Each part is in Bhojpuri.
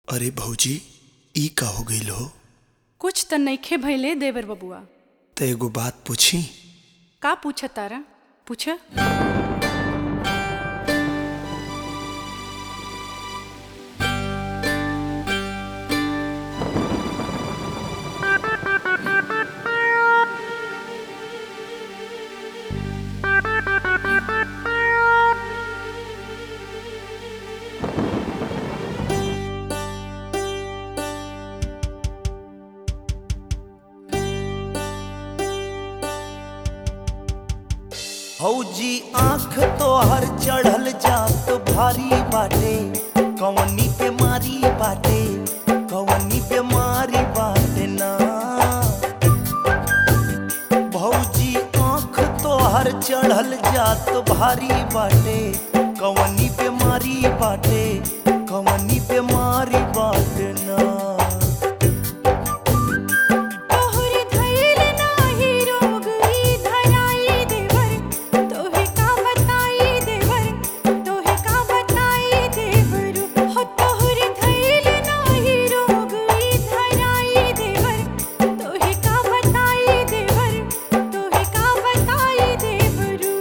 अरे भौजी ई का हो गईल हो कुछ त नइखे भइले देवर बबुआ त एगो बात पूछी का पूछ तारा पूछ हौजी आंख तोहर चढ़ल जात भारी बाटे कवनी बीमारी बाटे कवनी बीमारी बाटे ना भौजी आंख तोहर चढ़ल जात भारी बाटे कवनी बीमारी बाटे कवनी बीमारी बाटे ना तोहरे धैल नाही रोग ई धराई देवर तोहे का बताई देवर तोहे का बताई देवर हो तोहरे धैल नाही रोग ई धराई देवर तोहे का बताई देवर तोहे का बताई देवरू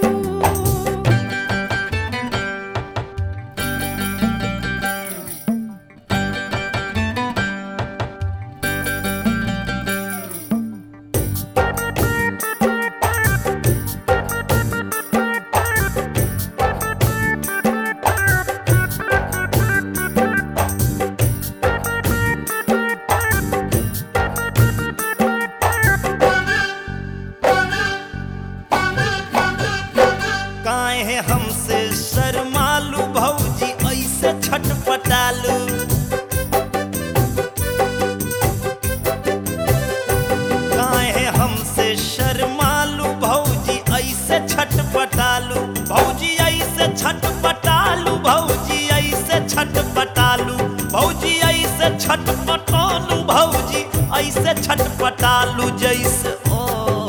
काहे हमसे शर्मालू भौजी ऐसे छटपटालू काहे हमसे शर्मालू भौजी ऐसे छटपटालू भौजी ऐसे छटपटालू भौजी ऐसे छटपटालू भौजी ऐसे छटपटालू भौजी ऐसे छटपटालू जैसे ओ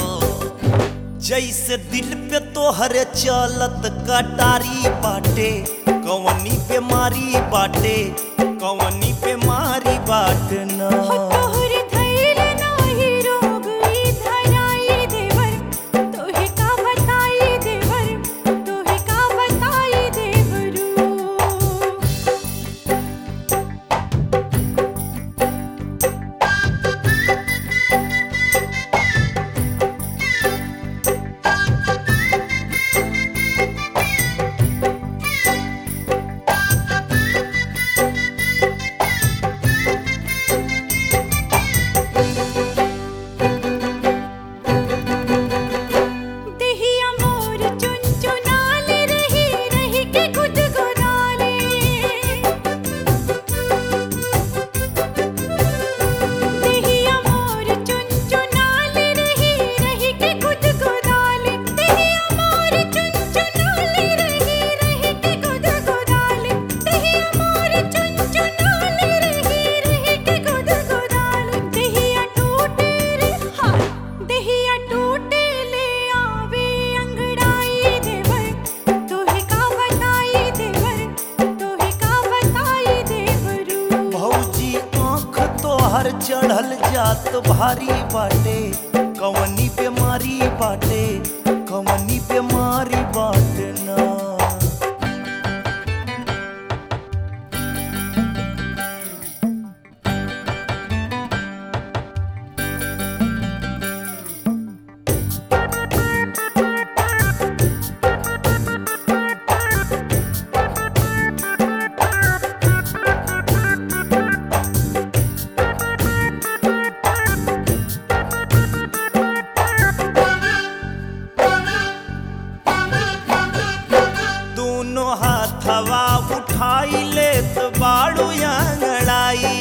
जैसे दिल पे तोहरे चलत कटारी बाटे कवनी बीमारी बाटे कवनी बीमारी बाट हो ना तोहरे धैल नाही रोग ई धराई देवर तोहे का बताई देवर तोहे का बताई देवरू देहिया मोर चुनचुनाले रही रही के गुदगुदाले देहिया मोर चुनचुनाले रही रही के गुदगुदाले देहिया मोर चुनचुनाले रही रही के गुदगुदाले देहिया मोर चुनचुनाले रही रही के गुदगुदाले देहिया टूटे रे हाय देहिया टूटे ले आवे अंगड़ाई देवर तोहे का बताई देवर तोहे का बताई देवरू भौजी आंख तोहर चढ़ल जात भारी बाटे कवनी बीमारी बाटे कवनी बीमारी बाट ना दोनों हाथवा उठाई ले तो बाड़ू अंगड़ाई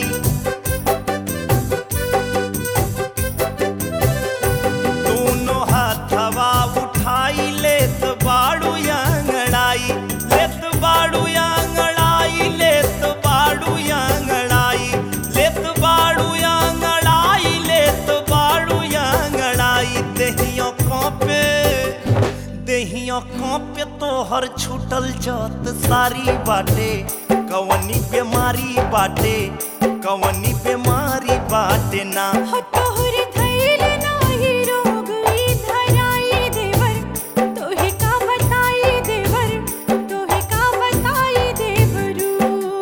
दोनों हाथवा उठाई ले तो बाड़ू अंगड़ाई ले तो बाड़ू अंगड़ाई ले तो बाड़ू अंगड़ाई ले तो बाड़ू अंगड़ाई ले तो बाड़ू अंगड़ाई देहियों पे देहियों पे तोहर छूटल जात सारी बाटे कवनी बीमारी बाटे कवनी बीमारी बाटे ना हो तोहर धैल नाही रोग ई धराई देवर तोहे का बताई देवर तोहे का बताई देवरू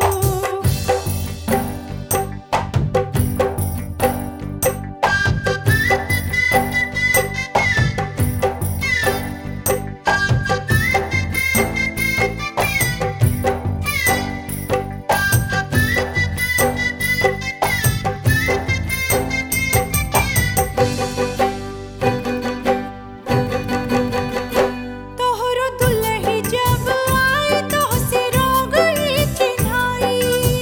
तोहरो दुल्ही जब आए तोहसे रोग ई चिन्हाई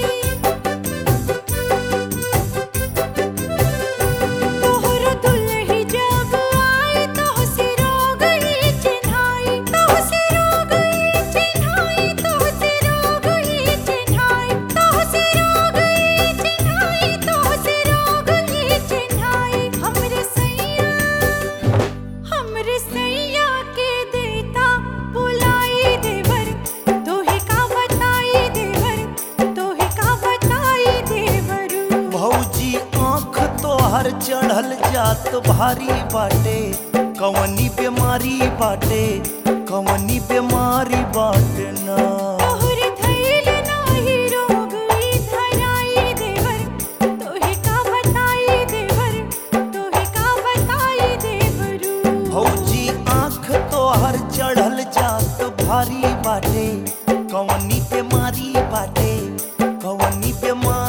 तोहरो दुल्ही जब आए तोहसे रोग ई चिन्हाई तोहसे रोग ई चिन्हाई तोहसे रोग ई चिन्हाई तोहसे रोग ई चिन्हाई तोहसे रोग ई चिन्हाई हमरे सैया हमरे सैया के देता बुलाई देवर तोहे का बताई देवर तोहे का बताई देवरू भौजी आँख तोहर चढ़ल जात भारी बाटे कवनी बीमारी बाटे कवनी बीमारी बाटे ना तोहर धैल नाही रोग ई धराई देवर तोहे का बताई देवर तोहे का बताई देवरू भौजी आँख तोहर चढ़ल जात भारी बाटे कवनी बीमारी बाटे कवनी बीमारी